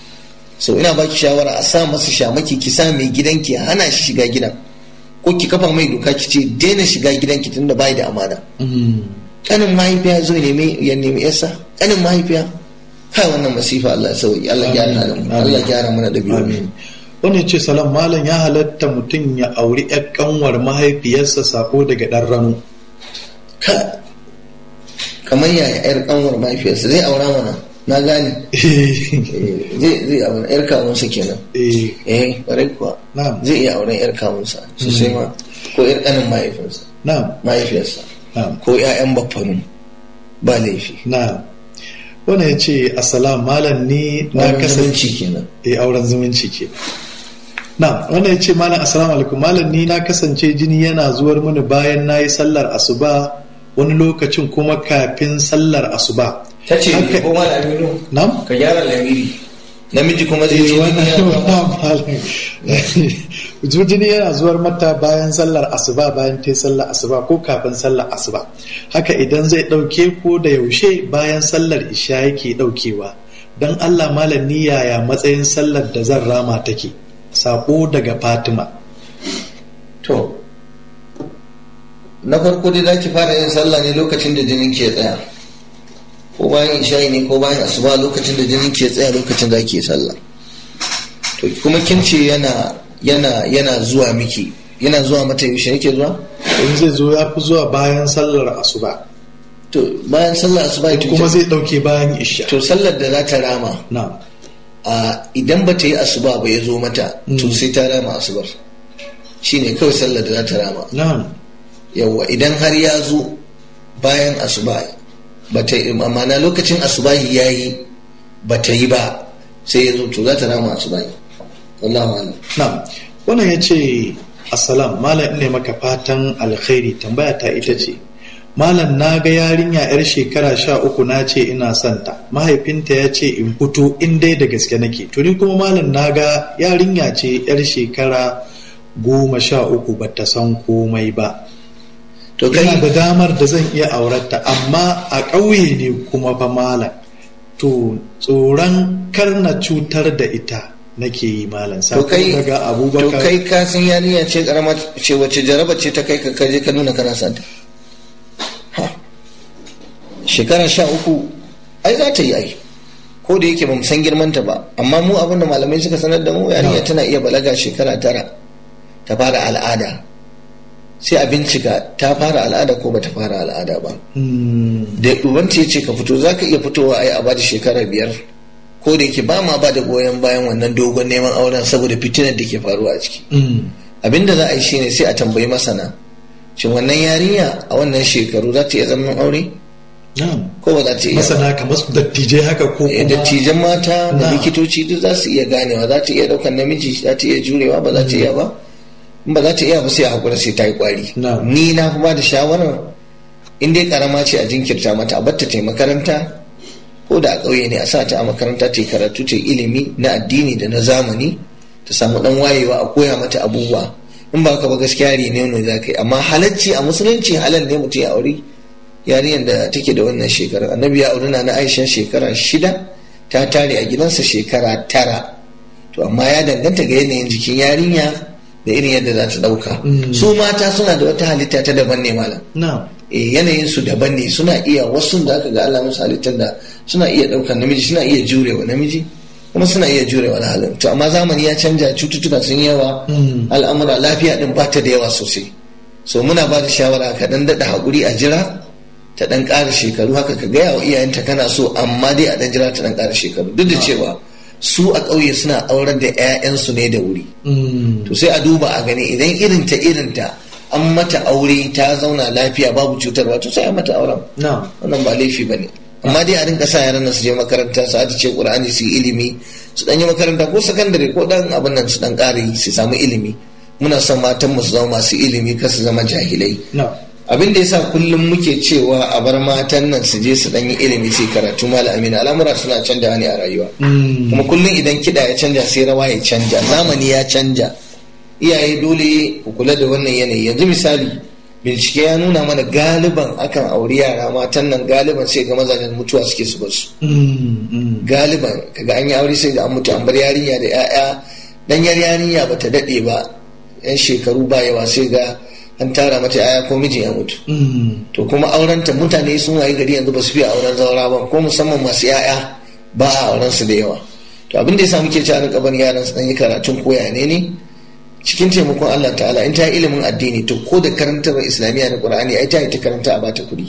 so ina baki shawara a sa masa shamaki ki sa mai gidanki ya hana shi shiga gidan ko ki kafa mai doka ki ce daina shiga gidanki tunda bai da amana Mm. kanin mahaifiya zo ya nemi ya nemi yarsa kanin mahaifiya kai wannan masifa Allah ya sauki Allah ya gyara halin mu. Allah ya gyara mana da biyu Amin. Wani ce salam malam ya halatta mutum ya auri ‘yar kanwar mahaifiyarsa sako daga ɗan rano. ka kamar yaya yar kanwar mahaifiyarsa zai aura mana na gane Eh, zai zai aura yar kawunsa kenan Eh, eh kwarai kuwa Na'am. zai iya auren yar kawunsa sosai ma ko yar kanin mahaifinsa na'am mahaifiyarsa na'am ko 'ya'yan baffanu ba laifi na'am wannan ya ce assalam malam ni na Auren kasance zumunci kenan eh auren zumunci ke na'am wannan ya ce malam assalamu alaikum malam ni na kasance jini yana zuwar mini bayan na yi sallar asuba wani lokacin kuma kafin sallar asuba ta ce Haka- ko ma da aminu na'am ka gyara lamiri namiji kuma zai Eh, ce wannan jini yana zuwa. malam jini yana zuwar mata bayan sallar asuba bayan ta sallar asuba ko kafin sallar asuba haka idan zai ɗauke ko da yaushe bayan sallar isha yake ɗaukewa don allah malam ni yaya matsayin sallar da zan rama take sako daga fatima to na farko dai za ki fara yin sallah ne lokacin da jinin ke tsaya ko bayan isha'i ne ko bayan asuba lokacin da jinin ke tsaya lokacin za ki yi sallah to kuma kin ce yana yana yana zuwa miki yana zuwa mata yaushe yake zuwa in zai zo ya fi zuwa bayan sallar asuba to bayan sallah asuba ita kuma zai ɗauke bayan isha to sallar da za ta rama na a idan ba ta yi asuba ba ya zo mata to Mm. sai ta rama asubar shine kawai sallar da za ta rama na yawwa idan har ya zo bayan asuba ba ta yi amma na lokacin asubahi ya yi ba ta yi ba sai ya zo to za ta rama asubahi wallahu a'lam na wannan ya ce assalam malam ne maka fatan alkhairi tambaya ta ita ce malam na ga yarinya yar shekara sha uku na ce ina son ta mahaifinta ya ce in fito in dai da gaske nake to ni kuma malam na ga yarinya ce yar shekara goma sha uku ba ta san komai ba to ina da kai damar da zan iya aurarta amma a ƙauye ne kuma fa malam to tsoron kar na cutar da ita nake yi malam to sako kai daga to abubakar kai ka san yarinya ce karama ce wacce jaraba ce ta kai ka kaje ka nuna kana santa Ha. shekara sha uku ai za ta yi ai ko da yake ba mu san girmanta ba amma mu abin da malamai suka sanar da mu yarinya No. tana iya balaga shekara tara ta fara al'ada sai a bincika ta fara al'ada ko bata fara al'ada ba Hmm, da ubanta ya ce ka fito za ka iya fitowa ai a bada shekara biyar ko da yake ba ma ba da goyon bayan wannan dogon neman auren saboda fitinar da ke faruwa a ciki hmm, abinda za a yi shine sai a tambayi masana shin wannan yarinya a wannan shekaru za ta iya zaman aure na'am. ko ba za ta iya ba? masana kamar su dattijai haka ko Eh, kuma dattijan mata da Na. likitoci duk za su iya ganewa za ta iya daukan namiji za ta iya jurewa ba za ta iya ba in ba za ta iya ba sai a hakura sai ta yi kwari Na. ni na fi ba da shawarar in dai karama ce a jinkirta mata a batta ta yi makaranta ko da a ƙauye ne a sa ta a makaranta ta yi karatu ta yi ilimi na addini da na zamani ta samu dan wayewa a koya mata abubuwa in ba ka ba gaskiya ne ne za ka yi amma halacci a musulunci halal ne mutum ya aure yarinyar da take da wannan shekara annabi ya auri na na aisha shekara shida ta tare a gidansa shekara tara to amma ya danganta ga yanayin jikin yarinya da irin yadda za ta dauka Mm. su mata suna da wata halitta ta daban ne malam na'am e, yanayin su daban ne suna iya wasu da aka ga Allah musu halittar da suna iya daukan namiji suna iya jurewa namiji kuma suna iya jurewa wani halin to amma zamani ya canja cututtuka sun yi yawa Mm. al'amura lafiya din ba ta da yawa sosai so muna ba da shawara ka dan daɗa haƙuri a jira ta dan ƙara shekaru haka ka gaya wa iyayenta kana so amma dai a dan jira ta dan ƙara shekaru duk da cewa su a ƙauye suna aurar da 'ya'yansu ne da wuri Hmm, to sai a duba a gani idan irinta irinta an mata aure ta zauna lafiya babu cutarwa to sai a mata auren na'am wannan ba laifi bane amma dai a rinka sa yaran nan su je makaranta su ce qur'ani su yi ilimi su dan yi makaranta ko sakandare ko dan abin nan su dan ƙare su samu ilimi muna son matan mu su zama masu ilimi kar su zama jahilai na'am abin da yasa kullum muke cewa a bar matan nan su je su dan yi ilimi su yi karatu malam amina al'amura suna canjawa ne a rayuwa Hmm, kuma kullum idan kiɗa ya canja sai rawa ya canja zamani ya canja iyaye dole ku kula da wannan yanayi yanzu misali bincike ya nuna mana galiban akan auri yara matan nan galiban sai ga mazajen mutuwa suke su basu hmm, hmm. galiban kaga an yi aure sai ga an mutu an bar yarinya da 'ya'ya danyar yarinya bata daɗe ba yan shekaru ba yawa sai ga an tara mata 'ya'ya ko mijin ya mutu Hmm, to kuma aurenta mutane sun waye gari yanzu ba su fiye auren zaura ba ko musamman masu yaya ba a auren su da yawa to abin da yasa muke ci a rinka barin yaran su dan yi karatun koya ne ne cikin taimakon Allah ta'ala in ta yi ilimin addini to ko da karantar islamiyya na qur'ani ai ta yi ta karanta a bata kuɗi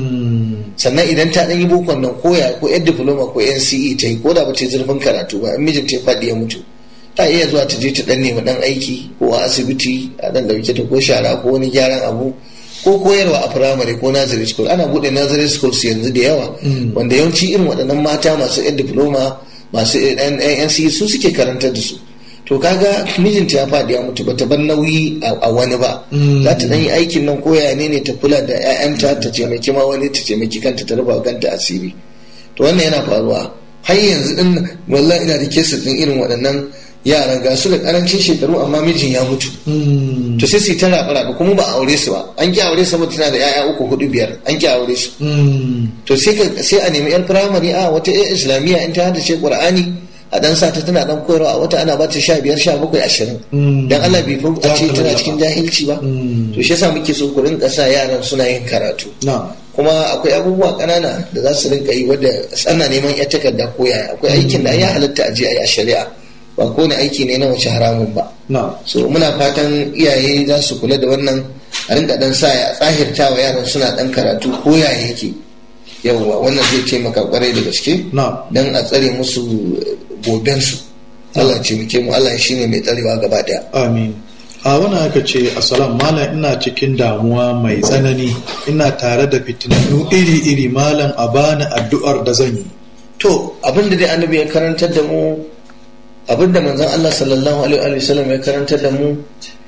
hmm, sannan idan ta dan yi bokon nan koya ko yan diploma ko NCE ta yi ko da ba ta yi zurfin karatu ba in mijin ta ya faɗi ya mutu ta iya zuwa ta je ta dan nemi dan aiki ko a asibiti a dan dauke ta ko shara ko wani gyaran abu ko koyarwa a firamare ko nursery school ana bude nursery schools yanzu da yawa wanda yawanci irin waɗannan mata masu yan diploma masu yan NCE su suke karantar da su to kaga mijinta ya faɗi ya mutu bata bar nauyi a wani ba za ta dan yi aikin nan koya ne ne ta kula da 'ya'yanta ta taimaki ma wani ta taimaki kanta ta rufa kanta asiri to wannan yana faruwa har yanzu din wallahi ina da kesa din irin waɗannan yaran ga su da karancin shekaru amma mijin ya mutu to sai su ta rabu rabu kuma ba aure su ba an ki aure su ba tana da 'ya'ya uku hudu biyar an ki aure su to sai sai a nemi yan firamare a wata yan islamiyya in ta hada ce qur'ani a dan sa ta tana dan koyarwa a wata ana bata sha biyar sha bakwai ashirin dan Allah bai fi a ce tana cikin jahilci ba to shi yasa muke so ku rinka sa yaran suna yin karatu kuma akwai abubuwa kanana da za su rinka yi wadda ana neman ya takarda ko yaya akwai aikin da ya halatta a je a yi a shari'a ba kowane aiki ne na wace haramun ba so muna fatan iyaye za su kula da wannan a rinka dan sa ya tsahirta wa yaran suna dan karatu ko yaya yake yawwa wannan zai taimaka kwarai da gaske don a tsare musu gobensu Allah ce muke mu Allah shine mai tsarewa gaba daya amin a wannan aka ce assalam malam ina cikin damuwa mai tsanani ina tare da fitinannu iri-iri malam a bani addu'ar da zan yi to abinda dai annabi ya karantar da mu abinda manzon Allah sallallahu alaihi wa sallam ya karantar da mu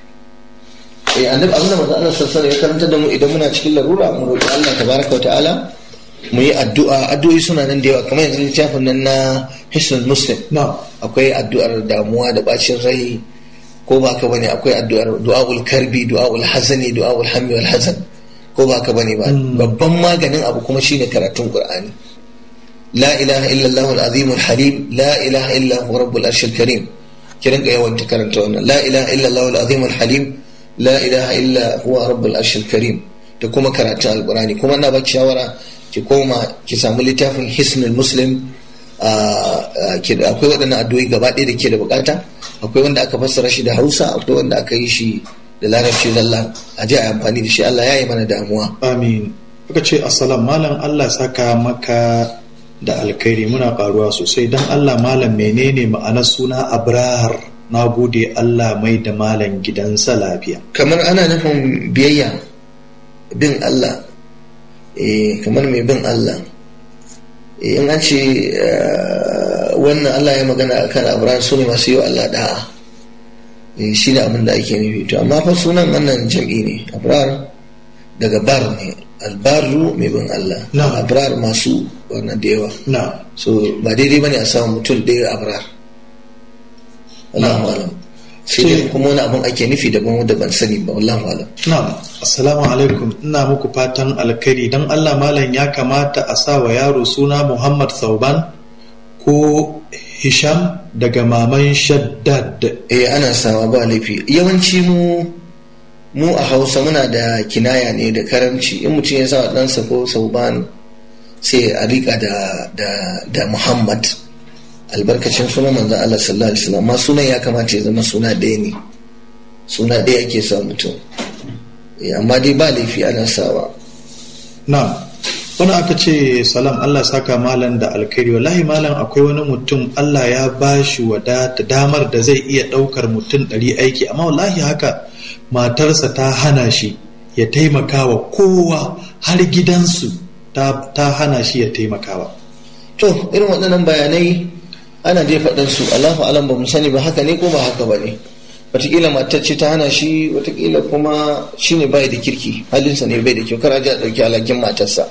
eh annabi abinda manzon Allah sallallahu alaihi wa sallam ya karantar da mu idan muna cikin larura mu roki Allah tabaraka wa ta'ala mu yi addu'a addu'o'i suna nan da yawa kamar yanzu littafin nan na hisnul muslim akwai addu'ar damuwa da bacin rai ko ba ka bane akwai addu'ar du'aul karbi du'aul hazani du'aul hammi wal hazan ko ba ka bane ba babban maganin abu kuma shine karatun qur'ani la ilaha illa allah al azim al halim la ilaha illa huwa rabbul arshil karim kiran ga yawan karanta wannan la ilaha illa allah al azim al halim la ilaha illa huwa rabbul arshil karim da kuma karatun alqur'ani kuma ina baki shawara ki koma ki samu littafin hisnul muslim akwai waɗannan addu'o'i gaba ɗaya da ke da bukata akwai wanda aka fassara shi da hausa akwai wanda aka yi shi da larabci zalla a je a amfani da shi Allah ya yi mana damuwa amin aka ce assalam malam Allah saka maka da alkhairi muna karuwa sosai dan Allah malam menene ma'anar suna abrahar na gode Allah mai da malam gidansa lafiya kamar ana nufin biyayya bin Allah kamar mai bin Allah in an ce wannan Allah ya magana a kan abraham su ne masu yi wa Allah da'a shi ne abin da ake nufi to amma fa sunan wannan jam'i ne abrar daga bar ne albaru mai bin Allah abrar masu wannan da yawa so ba daidai bane a samu mutum ɗaya abrar Allahu alam sai dai kuma wani abin ake nufi daban wanda ban sani ba wallahu alam na'am assalamu alaikum ina muku fatan alkhairi dan Allah malam ya kamata a sa wa yaro suna Muhammad Sauban ko Hisham daga maman Shaddad eh ana sawa ba laifi yawanci mu mu a Hausa muna da kinaya ne da karamci in mutum ya sa ɗansa ko Sauban sai a rika da da da Muhammad albarkacin sunan manzon Allah sallallahu alaihi wasallam amma sunan ya kamata ya zama suna ɗaya ne suna ɗaya ake sa mutum amma dai ba laifi ana sawa na wani aka ce salam Allah saka malam da alkhairi wallahi malam akwai wani mutum Allah ya ba shi wadata damar da zai iya ɗaukar mutum ɗari aiki amma wallahi haka matarsa ta hana shi ya taimaka wa kowa har gidansu ta hana shi ya taimakawa to irin waɗannan bayanai ana dai faɗin su Allahu alam ba mu sani ba haka ne ko ba haka ba ne watakila matar ce ta hana shi watakila kuma shi ne bai da kirki halinsa ne bai da kyau kar a ɗauki alhakin matarsa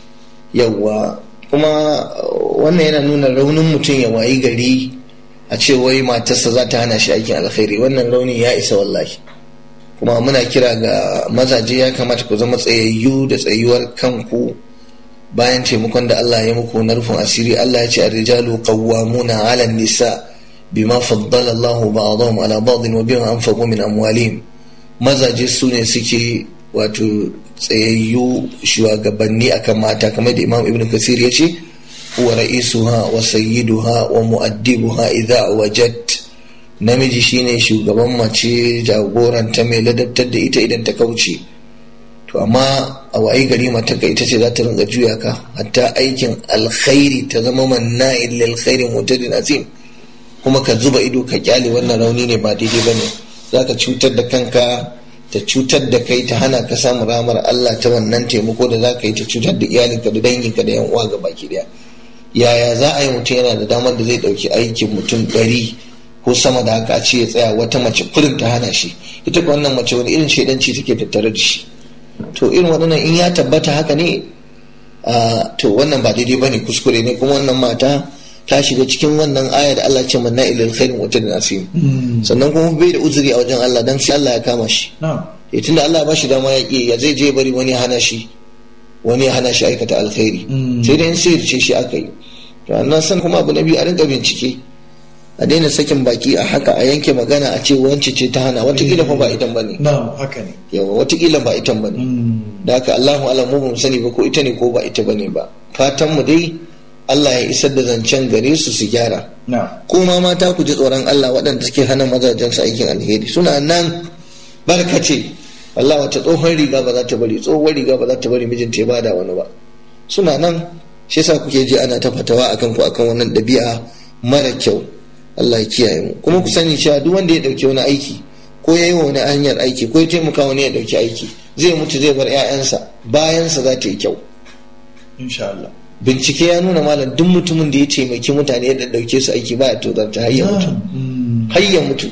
yawwa kuma wannan yana nuna raunin mutum ya wayi gari a ce wai matarsa za ta hana shi aikin alkhairi wannan raunin ya isa wallahi kuma muna kira ga mazaje ya kamata ku zama tsayayyu da tsayuwar kanku bayan taimakon da Allah ya muku na rufin asiri Allah ya ce ar-rijalu qawwamuna 'ala an-nisa bima faddala Allahu ba'dahum 'ala ba'din wa bima anfaqu min amwalihim mazaje su ne suke wato tsayayyu shugabanni akan mata kamar da Imam Ibn Kathir ya ce huwa ra'isuha wa sayyiduha wa mu'addibuha idha wajad namiji shine shugaban mace jagoranta mai ladabtar da ita idan ta kauce to amma a wayi gari matarka ita ce za ta rinka juya ka hatta aikin alkhairi ta zama manna'in lil khairi mutadin azim kuma ka zuba ido ka kyale wannan rauni ne ba daidai bane za ka cutar da kanka ta cutar da kai ta hana ka samun ramar Allah ta wannan taimako da za ka yi ta cutar da iyalinka da danginka da yan uwa ga baki daya yaya za a yi mutum yana da damar da zai ɗauki aikin mutum ɗari ko sama da haka a ce ya tsaya wata mace kurin ta hana shi ita ko wannan mace wani irin shaidanci take tattare da shi to irin waɗannan in ya tabbata haka ne to wannan ba daidai bane kuskure ne kuma wannan mata ta shiga cikin wannan aya da Allah ce manna ilal khairin wa tadin asim sannan kuma bai da uzuri a wajen Allah dan sai Allah ya kama shi eh tunda Allah ba shi dama ya ya zai je bari wani ya hana shi wani ya hana shi aikata alkhairi sai dai in sai ce shi aka yi to annan san kuma abu na biyu a rinka bincike a daina sakin baki a haka a yanke magana a ce wance ce ta hana watakila fa ba itan bane na'am haka ne yawa watakila ba itan bane da haka Allahu alam mu bamu sani ba ko ita ne ko ba ita bane ba fatan mu dai Allah ya isar da zancen gare su su gyara kuma mata ku ji tsoron Allah waɗanda suke hana mazajen su aikin alheri suna nan barkace Allah wata tsohon riga ba za ta bari tsohon riga ba za ta bari mijinta ya bada wani ba suna nan shi yasa kuke ji ana ta fatawa akan ku akan wannan ɗabi'a mara kyau Allah ya kiyaye mu kuma ku sani cewa duk wanda ya dauki wani aiki ko ya yi wa wani hanyar aiki ko ya taimaka wani ya dauki aiki zai mutu zai bar 'ya'yansa bayansa za ta yi kyau insha Allah bincike ya nuna malam duk mutumin da ya taimaki mutane ya dauke su aiki baya tozarta har ya mutu har ya mutu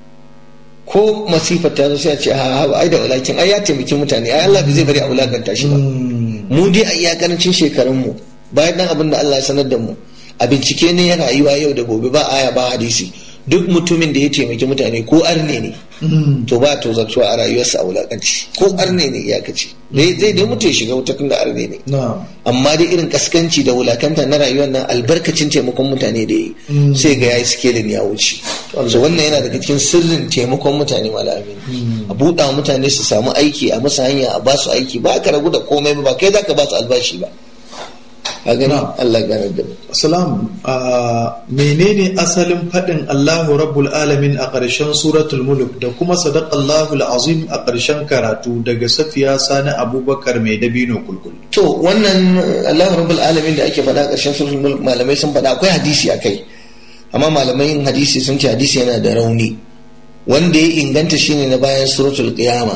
ko masifar ta zo sai a ce ha ha ai da walakin ai ya taimaki mutane ai Allah bai zai bari a wulakanta shi ba mu dai a iyakarancin shekarun mu bayan dan abin da Allah ya sanar da mu a bincike ne ya rayuwa yau da gobe ba aya ba hadisi duk mutumin da ya taimaki mutane ko arne ne to ba to zartuwa a rayuwarsa a wulakanci ko arne ne ya kace zai dai mutu ya shiga wuta da arne ne amma dai irin kaskanci da wulakanta na rayuwar nan albarkacin taimakon mutane da yi sai ga yayi skelin ya wuce so wannan yana daga cikin sirrin taimakon mutane malami a buɗa mutane su samu aiki a musu hanya a ba su aiki ba ka ragu da komai ba kai zaka ba su albashi ba a gani Allah gane da mu. Salam menene asalin faɗin Allahu Rabbul Alamin a ƙarshen suratul mulk da kuma sadaqallahu azim a ƙarshen karatu daga Safiya Sani Abubakar mai dabino kulkul. To wannan Allahu Rabbul Alamin da ake faɗa ƙarshen suratul mulk malamai sun faɗa akwai hadisi a kai amma malamai hadisi sun ce hadisi yana da rauni wanda ya inganta shine na bayan suratul qiyama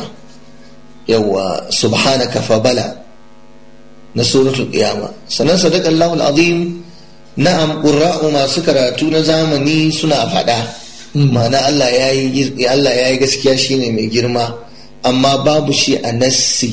yawa subhanaka fa bala na suratul qiyama sannan sadaqa Allahu azim na'am qurra'u masu karatu na zamani suna faɗa ma'ana Allah yayi Allah yayi gaskiya shine mai girma amma babu shi a nassi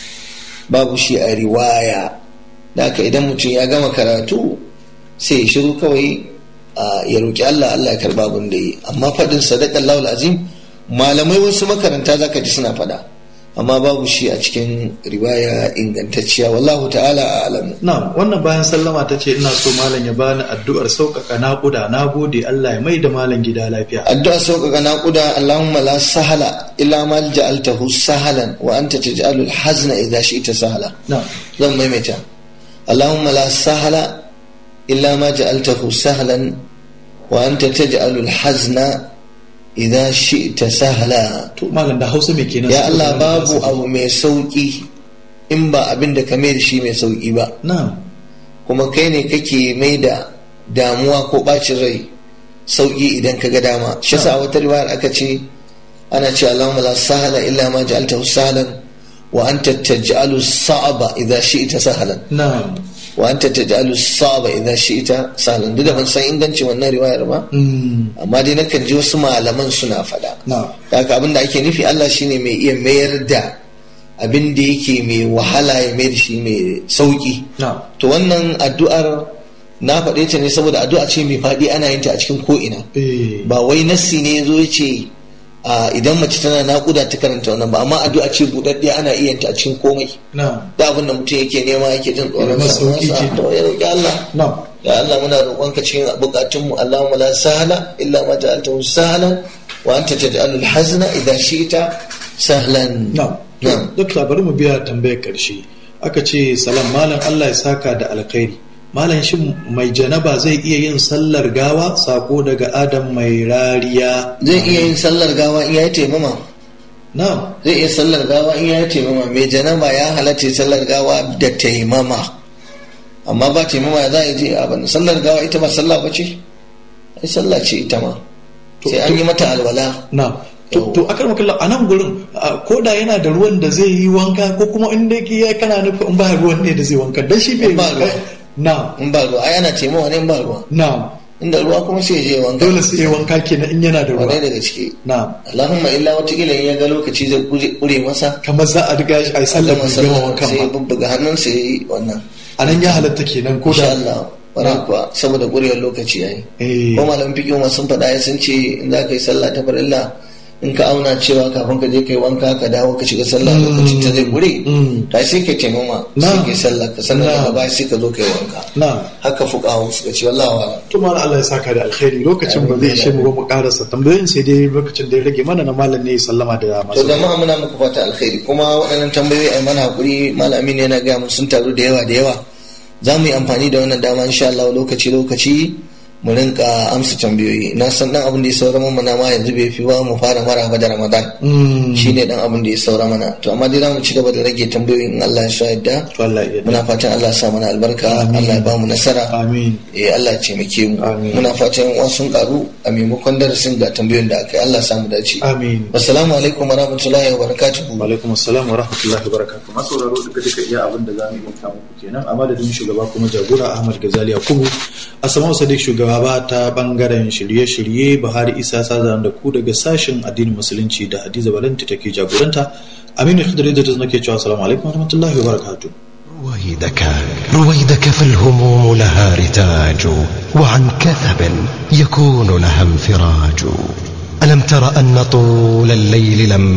babu shi a riwaya da haka idan mutum ya gama karatu sai ya shiru kawai ya roki Allah Allah ya karba abin da yi amma faɗin sadaqa Allahu azim malamai wasu makaranta zaka ji suna faɗa amma babu shi a cikin riwaya ingantacciya wallahu ta'ala a'lamu na wannan bayan sallama ta ce ina so malam ya bani addu'ar sauƙaƙa naƙuda na gode Allah ya mai da malam gida lafiya addu'ar sauƙaƙa naƙuda Allahumma la sahala illa ma ja'altahu sahalan wa anta taj'alu al-hazna idha shi'ta sahala na zan maimaita Allahumma la sahala illa ma ja'altahu sahlan wa anta taj'alu al-hazna idan shi ta sahala to malam da hausa mai kenan ya Allah babu abu mai sauki in ba abin da ka mai da shi mai sauki ba na kuma kai ne kake mai da damuwa ko bacin rai sauki idan ka ga dama shi sa wata riwayar aka ce ana ce Allahumma la sahala illa ma ja'altahu sahlan wa anta taj'alu sa'aba idza shi'ta sahlan na wa anta taj'alu sa'aba idza shi'ta sahlan duk da ban san ingancin wannan riwayar ba amma dai nakan ji wasu malaman suna faɗa na haka abin da ake nufi Allah shine mai iya mayar da abin da yake mai wahala ya mayar shi mai sauki na to wannan addu'ar na faɗe ta ne saboda addu'a ce mai faɗi ana yin ta a cikin ko'ina eh ba wai nassi ne ya zo ya ce a idan mace tana naƙuda ta karanta wannan ba amma addu'a ce buɗaɗɗiya ana iya yin ta a cikin komai na da abin da mutum yake nema yake jin tsoron masa sauki sa ce. to ya roƙi Allah na ya Allah muna roƙonka cikin bukatunmu Allahumma la sahla illa ma ja'altahu sahlan wa anta taj'alul hazna idha shi'ta sahlan na Na'am. duk bari mu biya tambayar karshe aka ce salam malam Allah ya saka da alkhairi malam shin mai janaba zai iya yin sallar gawa sako daga adam mai rariya zai iya yin sallar gawa in yayi taimama na zai iya sallar gawa in yayi taimama mai janaba ya halatta sallar gawa da taimama amma ba taimama ya za a je a bana sallar gawa ita ba sallah ba ce ai sallah ce ita ma To- sai an yi mata alwala na to to akar makalla a nan gurin a, ko da yana da ruwan da zai yi wanka ko kuma in dai ya kana nufin in ba ruwan ne da zai wanka dan shi bai In ba wanka ruwa. na in ba ruwa ai ana taimawa ne in ba ruwa na inda ruwa kuma sai ya je wanka dole sai ya wanka kenan in yana da ruwa wadai daga ciki na Allahumma illa watakila in ya ga lokaci zai kure- kure masa kamar za a riga shi a yi sallar gama bai gama sallah wankan sai ya ba bubbuga hannunsa ya yi wannan a nan ya halatta kenan ko insha da Allah wani kuwa saboda kurewar lokaci yayi eh ko malamin fiqh ma sun faɗa ya sun ce in za ka yi sallah ta farilla in ka auna cewa kafin ka je kai wanka ka dawo ka shiga sallah lokacin ta zai kure Mm. ta sai ka taimama Na. sai ka yi sallah ka sannan Na. daga baya sai ka zo ka yi wanka na haka fuqaha suka ce wallahi wala to mana Allah ya saka da alkhairi lokacin ba zai ishe mu ba mu karasa tambayoyin sai dai lokacin da ya rage mana na malam ne ya sallama da to masu jama'a muna muku fata alkhairi kuma waɗannan tambayoyi ai mana hakuri malami ne yana gaya mun sun taru da yawa da yawa za mu yi amfani da wannan dama insha Allah lokaci lokaci mu rinka amsa tambayoyi na san dan abin da ya saura mana ma yanzu bai fi ba mu fara maraba da Ramadan Mm. shine dan abin da ya saura mana to amma dai za mu ci gaba da rage tambayoyin in Allah ya so yadda to Allah ya muna fatan Allah ya sa mana albarka Amin. Allah ya ba mu nasara amin eh Allah ya taimake mu Amin. muna fatan yan sun karu a maimakon darasin ga tambayoyin da aka yi Allah ya sa mu dace amin Assalamu alaikum wa rahmatullahi wa barakatuhu. alaikum assalam wa rahmatullahi wa barakatuh masu sauraro duka duka iya abin da zamu yi ta muku kenan a madadin shugaba kuma jagora Ahmad Gazali Yakubu Asma'u Sadiq shugaba ba ta bangaren shirye-shirye Buhari Isa Sazan da ku daga sashin addinin musulunci da Hadiza Balanti take jagoranta Aminu Khidri da nake cewa assalamu alaikum wa rahmatullahi wa barakatuh رويدك رويدك فالهموم لها رتاج وعن كثب يكون لها انفراج ألم تر أن طول الليل لما